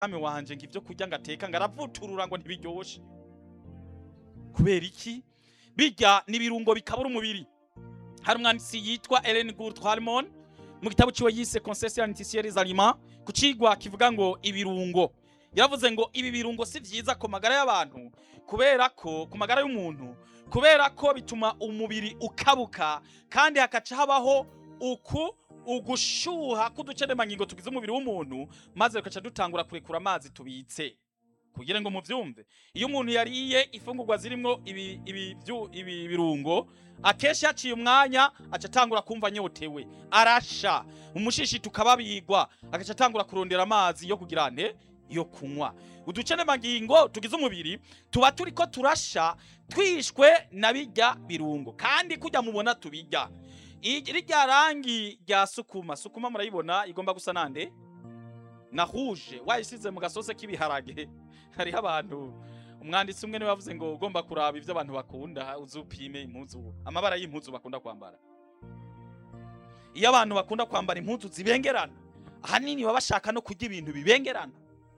mwami wanje ngo ivyo kurya ngateka ngaravuturura ngo ntibiryoshe kubera iki bijya n'ibirungo bikabura umubiri hari umwanditsi yitwa Ellen Gould Harmon mu gitabo ciwe yise Concession Nutritionnelle des Aliments ku cigwa kivuga ngo ibirungo yaravuze ngo ibi birungo si vyiza ku magara y'abantu kubera ko ku magara y'umuntu kubera ko bituma umubiri ukabuka kandi hakaca habaho uku ugushuha k'uduceremangingo tugize umubiri w'umuntu maze tugaca dutangura kurekura amazi tubitse kugira ngo muvyumve iyo umuntu yariye ifungurwa zirimwo ibi, ibi, vyu- ibi birungo akenshi yaciye umwanya aca atangura kumva anyotewe arasha umushishi tukababigwa agaca atangura kurondera amazi yo kugira nte yo kunywa uduceremangingo tugize umubiri tuba turiko turasha twishwe na bijya birungo kandi kujya mubona tubijya Iri- rirya rangi rya sukuma sukuma murayibona igomba gusa nande na rouge wayisize mu gasose k'ibiharage hariho abantu umwanditsi umwe niwe yavuze ngo ugomba kuraba ivyo abantu bakunda uzupime impuzu amabara y'impuzu bakunda kwambara iyo abantu bakunda kwambara impuzu zibengerana ahanini baba bashaka no kurya ibintu bibengerana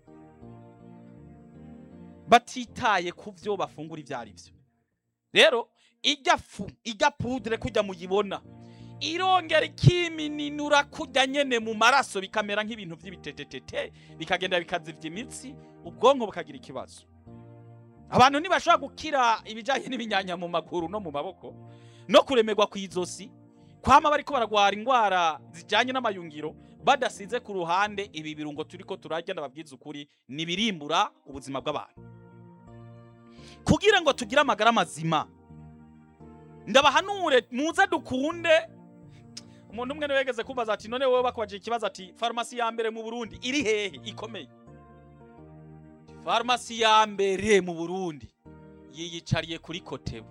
batitaye ku vyo bafungura ivyo ari vyo rero ijya fu ijya pudre kujya muyibona irongera ikimininura kujya nyene mu maraso bikamera nk'ibintu vy'ibitetetete bikagenda bikazivya imitsi ubwonko bukagira ikibazo abantu ntibashobora gukira ibijanye n'ibinyanya mu maguru no mu maboko no kuremerwa ku izosi kwama bariko baragwara ingwara zijanye n'amayungiro badasize ku ruhande ibi birungo turiko turarya ndababwiza ukuri nibirimbura ubuzima bw'abantu kugira ngo tugire amagara mazima ndabahanure muze dukunde umuntu umwe niwe yegeze kumbaza ati none wowe bakubajije ikibazo ati farumasi ya mbere mu Burundi iri hehe ikomeye farumasi ya mbere mu Burundi yiyicariye kuri Kotebu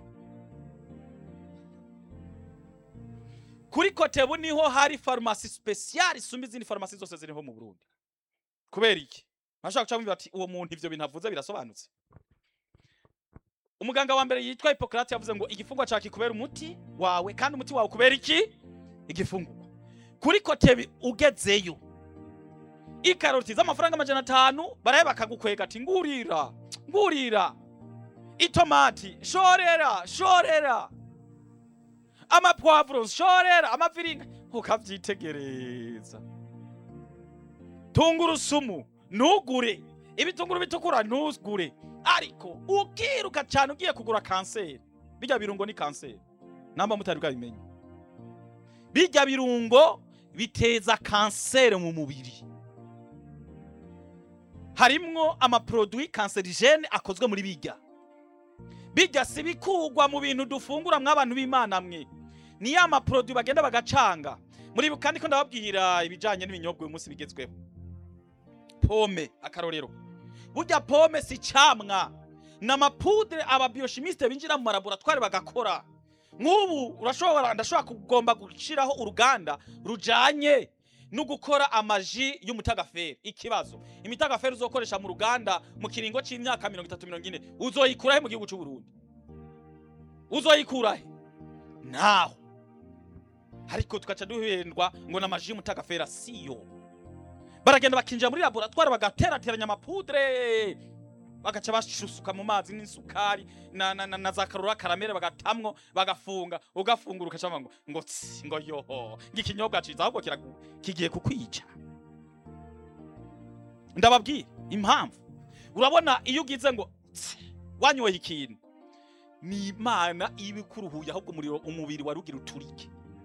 kuri Kotebu niho hari farumasi special isumba izindi farumasi zose ziriho mu Burundi kubera iki ntashaka guca mubwira ati uwo muntu ivyo bintu avuze birasobanutse umuganga wa mbere yitwa Hippocrate yavuze ngo igifungwa cya kikubera umuti wawe kandi umuti wawe ukubera iki igifungurwa kuri kotebi ugezeyo ikaroti z'amafaranga amajana atanu baraye bakagukwega ati ngurira ngurira itomati shorera shorera amapwavuro shorera amaviringa ukavyitegereza tungurusumu ntugure ibitunguru bitukura ntugure ariko ukiruka cyane ugiye kugura kanseri bijya birungo ni kanseri namba mutari bwabimenye bijya birungo biteza kanseri mu mubiri harimwo amaproduwi kanserigene akozwe muri bijya bijya si bikugwa mu bintu dufungura mw'abantu b'imana mwe ni ya maproduwi bagenda bagacanga muri kandi ko ndababwira ibijanye n'ibinyobwa uyu munsi bigezweho pome akarorero burya pome si camwa ni amapudre ababioshimiste binjira mu malaboratwari bagakora nk'ubu urashobora ndashobora kugomba gushiraho uruganda rujanye no gukora amaji y'umutagaferi ikibazo imitagaferi uzokoresha mu ruganda mu kiringo c'imyaka mirongo itatu mirongo ine uzoyikurahe mu gihugu c'uburundi uzoyikurahe naho ariko tugaca duhendwa ngo ni amaji y'umutagaferi asiyo baragenda bakinjira muri laboratwari bagaterateranya amapudre bagaca bashusuka mu mazi n'isukari na, na, na, na za karora karamere bagatamwo bagafunga ugafungura ukaca ngo ngo tsi, ngo yoho ngikinyobwa ciza ahubwo kiragu kigiye kukwica ndababwira impamvu urabona iyo ugize ngo tsi, wanyoye ikintu ni imana iba ikuruhuye ahubwo umuriro umubiri wari ugira uturike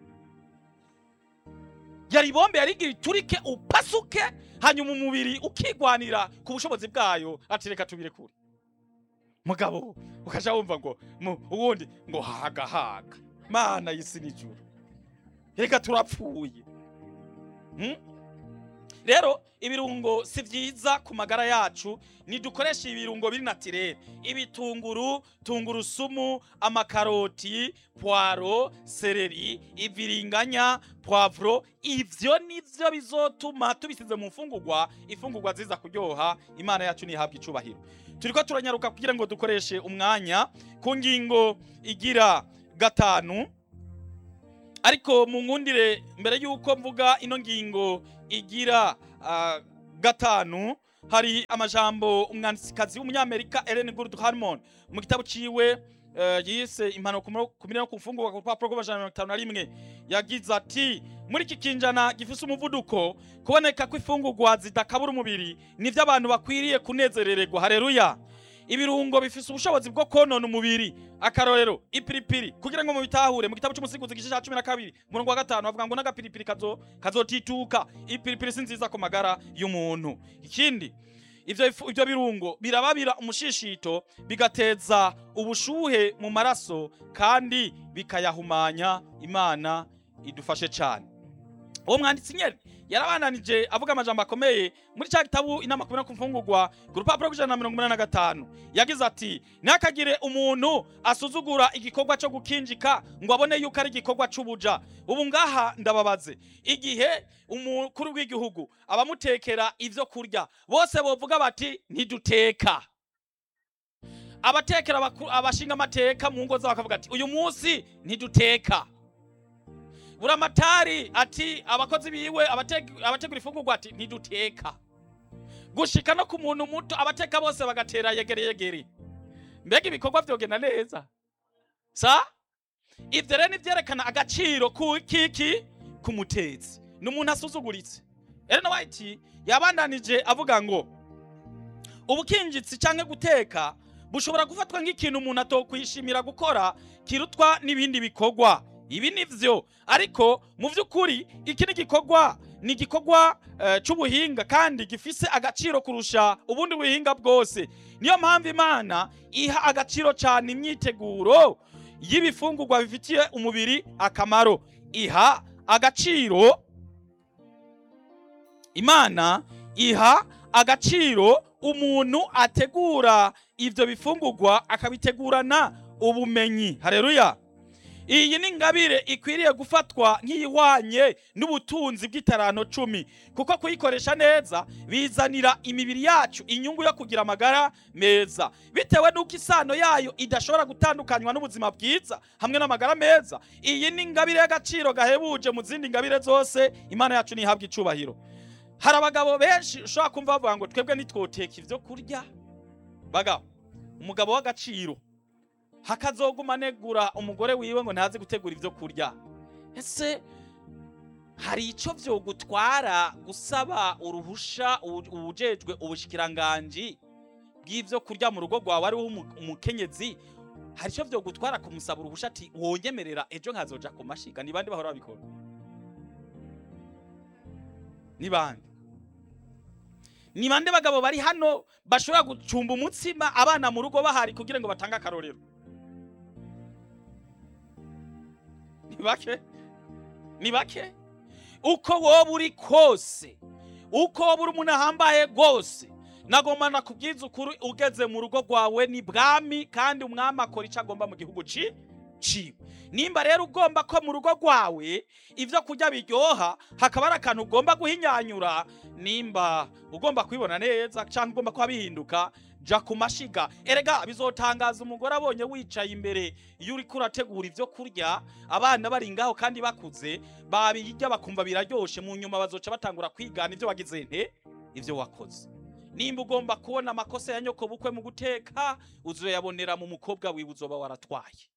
yari bombe yarigira iturike upasuke hanyuma umubiri ukigwanira ku bushobozi bwayo ati reka tubire kure mugabo ukaja wumva ngo mu- uwundi ngo haga haga mana y'isi n'ijuru reka turapfuye Hmm? rero ibirungo si vyiza ku magara yacu nidukoresha ibirungo biri natirere ibitunguru tungurusumu amakaroti poiro sereri iviringanya poivro ivyo nivyo bizotuma tubisize mu mfungurwa ifungurwa ziza kuryoha imana yacu nihabwa icubahiro turiko turanyaruka kugira ngo dukoreshe umwanya ku ngingo igira gatanu ariko mu nkundire mbere y'uko mvuga ino ngingo igira ah, gatanu hari amajambo umwanditsikazi w'umunyamerika Ellen Gould Harmon mu gitabo ciwe eh, yise impano ku mirimo ku mfungurwa ku rupapuro rw'amajana mirongo itanu na rimwe yagize ati muri iki kinjana gifise umuvuduko kuboneka kw'ifungurwa zidakabura umubiri nivyo abantu bakwiriye kunezerererwa hareruya ibirungo bifise ubushobozi bwo konona umubiri akarorero ipiripiri kugira ngo mubitahure mu gitabo cy'umusiguzi igice cya cumi na kabiri umurongo wa gatanu bavuga ngo n'agapiripiri kazo kazotituka ipiripiri si nziza ku magara y'umuntu ikindi ivyo ifu- ivyo birungo birababira umushishito bigateza ubushuhe mu maraso kandi bikayahumanya imana idufashe cyane uwo mwanditsi nyene yarabandanije avuga amajambo akomeye muri cya gitabu inama kumwe no ku mfungurwa ku rupapuro rw'ijana na mirongo umunani na gatanu yagize ati ntihakagire umuntu asuzugura igikorwa cyo gukinjika ngo abone yuko ari igikorwa c'ubuja ubu ngaha ndababaze igihe umukuru w'igihugu abamutekera ivyo kurya bose bovuga bati ntiduteka abatekera abaku- abashinga amateka mu ngo zabo bakavuga ati uyu munsi ntiduteka buramatari ati abakozi biwe abateg- abategura ifungurwa ati ntiduteka gushika no ku muntu muto abateka bose bagatera yegere yegere mbega ibikorwa vyogenda neza sa ivyo rero nivyerekana agaciro ku kiki ku mutetsi ni umuntu asuzuguritse Ellen White yabandanije avuga ngo ubukinjitsi canke guteka bushobora gufatwa nk'ikintu umuntu atokwishimira gukora kirutwa n'ibindi bikorwa ibi nivyo ariko mu vy'ukuri iki ni igikorwa ni igikorwa eh, c'ubuhinga kandi gifise agaciro kurusha ubundi buhinga bwose niyo mpamvu imana iha agaciro cyane imyiteguro y'ibifungurwa bifitiye umubiri akamaro iha agaciro imana iha agaciro umuntu ategura ivyo bifungurwa akabitegurana ubumenyi hareruya iyi ni ingabire ikwiriye gufatwa nk'iyihwanye n'ubutunzi bw'itaranto cumi kuko kuyikoresha neza bizanira imibiri yacu inyungu yo kugira amagara meza bitewe n'uko isano yayo idashobora gutandukanywa n'ubuzima bwiza hamwe n'amagara meza iyi ni ingabire y'agaciro gahebuje mu zindi ngabire zose imana yacu ntihabwa icubahiro hari abagabo benshi ushobora kumva bavuga ngo twebwe nitwoteka ivyo kurya bagabo umugabo w'agaciro hakazoguma anegura umugore wiwe ngo ntazi gutegura ivyo kurya ese hari ico vyogutwara gusaba uruhusha ubu- ubujejwe ubushikiranganji bw'ivyo kurya mu rugo rwawe ariho umu- umukenyezi hari ico vyogutwara kumusaba uruhusha ati wonyemerera ejo nkazoja ku mashiga ni bande bahora babikora ni bande ni bande bagabo bari hano bashobora gucumba umutsima abana mu rugo bahari kugira ngo batange akarorero ni bake ni bake uko woba uri kose uko woba uri umuntu ahambaye rwose nagomba nakubwiza ukuri ugeze mu rugo rwawe ni bwami kandi umwami akora icyo agomba mu gihugu ci ciwe nimba rero ugomba ko mu rugo rwawe ivyo kurya biryoha hakaba ari akantu ugomba guhinyanyura nimba ugomba kubibona neza cyangwa ugomba kuba bihinduka ja ku mashiga erega bizotangaza umugore abonye wicaye imbere iyo uriko urategura ivyo kurya abana bari ngaho kandi bakuze babirya bakumva biraryoshe mu nyuma bazoca batangura kwigana ivyo wagize nte ivyo wakoze nimba ugomba kubona amakosa ya nyoko bukwe mu guteka uzoyabonera mu mukobwa wiwe uzoba waratwaye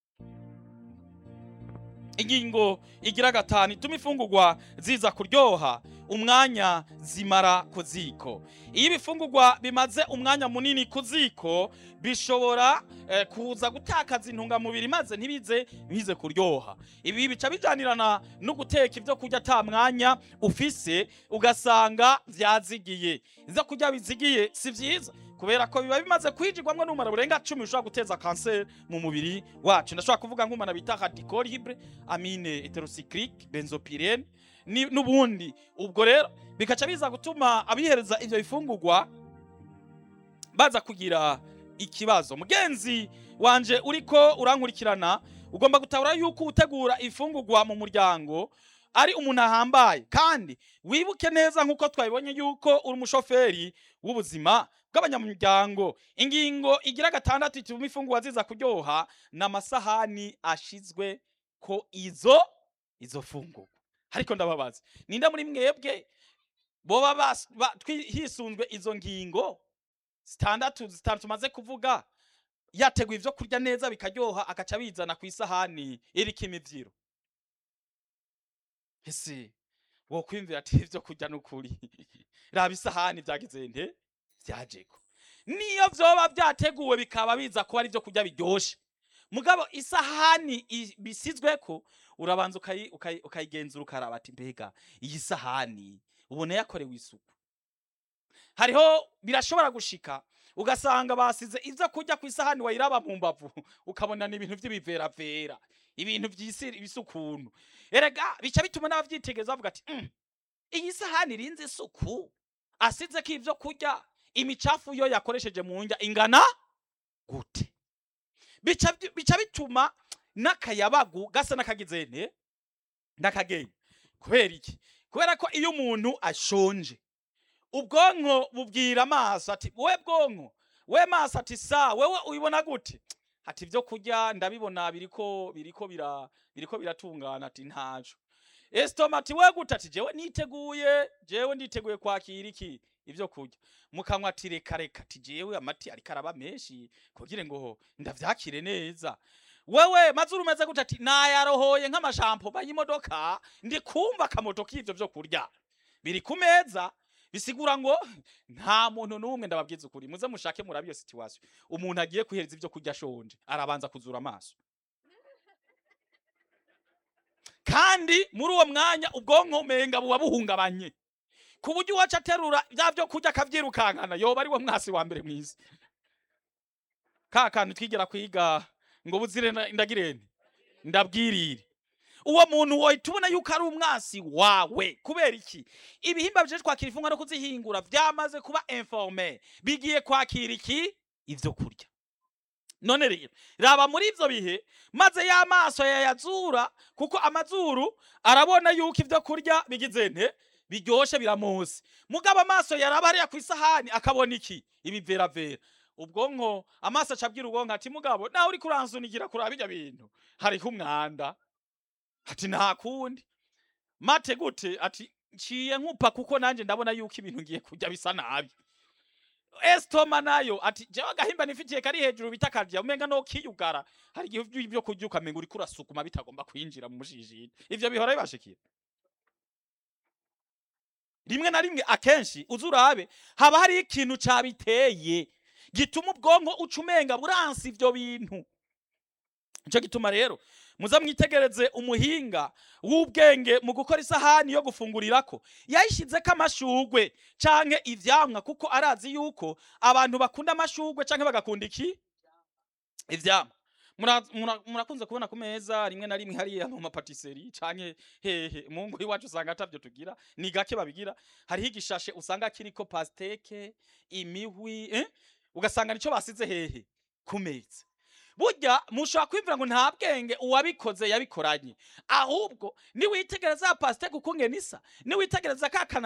ingingo igira gatanu ituma ifungurwa ziza kuryoha umwanya zimara ku ziko iyo ibifungurwa bimaze umwanya munini ku ziko bishobora eh, kuza gutakaza intungamubiri maze ntibize bize kuryoha ibi bica bijanirana no guteka ibyo kurya ata mwanya ufise ugasanga vyazigiye ivyo kurya bizigiye si vyiza kubera ko biba bimaze kwijigwamwo n'umumaro burenga cumi bishobora guteza kanseri mu mubiri wacu ndashobora kuvuga nk'umwana bita radicol libre amine heterocyclique benzopyrene ni- n'ubundi ubwo rero bikaca biza gutuma abihereza ivyo bifungurwa baza kugira ikibazo mugenzi wanje uriko urankurikirana ugomba gutahura yuko utegura ifungurwa mu muryango ari umuntu ahambaye kandi wibuke neza nk'uko twabibonye yuko uri umushoferi w'ubuzima bw'abanyamuryango ingingo igira gatandatu ituma ifungurwa ziza kuryoha ni amasahani ashizwe ko izo izo fungurwa ariko ndababaza ninde muri mwebwe boba bas- ba- twi- hisunzwe izo ngingo zitandatu zitanu tumaze kuvuga yateguye ivyo kurya neza bikaryoha agaca bizana ku isahani iriko imivyiro ese wokwiyumvira ati ivyo kurya n'ukuri raba isahani vyagize nte vyajeko niyo vyoba vyateguwe bikaba biza kuba ari ivyo kurya biryoshe mugabo isahani i- bisizweko urabanza ukayi- ukayi- ukayigenzura ukaraba ati mbega iyi sahani ubona yakorewe isuku hariho birashobora gushika ugasanga basize ivyo kurya ku isahani wayiraba mu mbavu ukabona ni ibintu vy'ibiveravera ibintu vy'isi bisukuntu erega bica bituma n'abavyitegereza bavuga ati "Mm, iyi sahani irinze isuku asizeko ivyo kurya imicafu yo yakoresheje mu ndya ingana gute bica bica bituma n'akayabagu gasa n'akagize nte n'akagenge kubera iki kubera ko iyo umuntu ashonje ubwonko bubwira amaso ati we bwonko we maso ati sa wewe ubibona gute ati ibyo kurya ndabibona biriko biriko bira biriko biratungana ati ntaco esitoma ati we gute ati jewe niteguye jewe nditeguye kwakira iki ibyo kurya mukanwa ati reka reka ati jewe amati ariko araba menshi kugira ngo ndavyakire neza wewe mazuru umeze gute ati nayarohoye nk'amashampo y'imodoka ndi kumva akamoto k'ivyo vyo kurya biri ku meza bisigura ngo nta muntu n'umwe ndababwiza ukuri muze mushake murabe iyo situation umuntu agiye kwihereza ivyo kurya ashonje arabanza kuzura amaso kandi muri uwo mwanya ubwonko umenga buba buhungabanye ku buryo uwaca aterura bya vyo kurya akavyirukankana yoba ari we mwasi wa mbere mwiza ka kantu twigera kwiga ngo buzire nda- ndagirene ndabwirire uwo muntu wohita ubona yuko ari umwasi wawe kubera iki ibihimba bijeje kwakira imfungwa no kuzihingura vyamaze kuba informe bigiye kwakira iki ivyo kurya none rero raba muri ivyo bihe maze y'amaso yayazura kuko amazuru arabona yuko ivyo kurya bigize nte biryoshe biramose mugabo amaso yaraba hariya ku isahani akabona iki ibiveravera ubwonko amaso acabwira ubwonko ati mugabo nawe uriko uransunikira kuraba birya bintu hariho umwanda ati nta kundi mate gute ati nciye nkupa kuko nanje ndabona yuko ibintu ngiye kurya bisa nabi estoma nayo ati jewe agahimba nifitiye kari hejuru bita karya umenga no kiyugara hari igihe ibyo kurya ukamenga uriko urasukuma bitagomba kwinjira mu mushishiri ivyo bihora bibashikira rimwe na rimwe akenshi uzi urabe haba hari ikintu cabiteye gituma ubwonko uca umenga buransi ivyo bintu nico gituma rero muza mwitegereze umuhinga w'ubwenge mu gukora isahani yo gufungurirako yayishizeko amashugwe canke ivyamwa kuko arazi yuko abantu bakunda amashugwe canke bagakunda iki ivyamwa Mura- mura- murakunze kubona ku meza rimwe na rimwe hariya mu mapatisserie canke hehe mu ngo iwacu usanga atavyo tugira ni gake babigira hariho igishashe usanga kiriko pasteke imihwi eh? ugasanga nico basize hehe ku meza burya mushobora kwimvira ngo nta bwenge uwabikoze yabikoranye ahubwo niwitegereza ya pasteke ukungene isa niwitegereza ka kana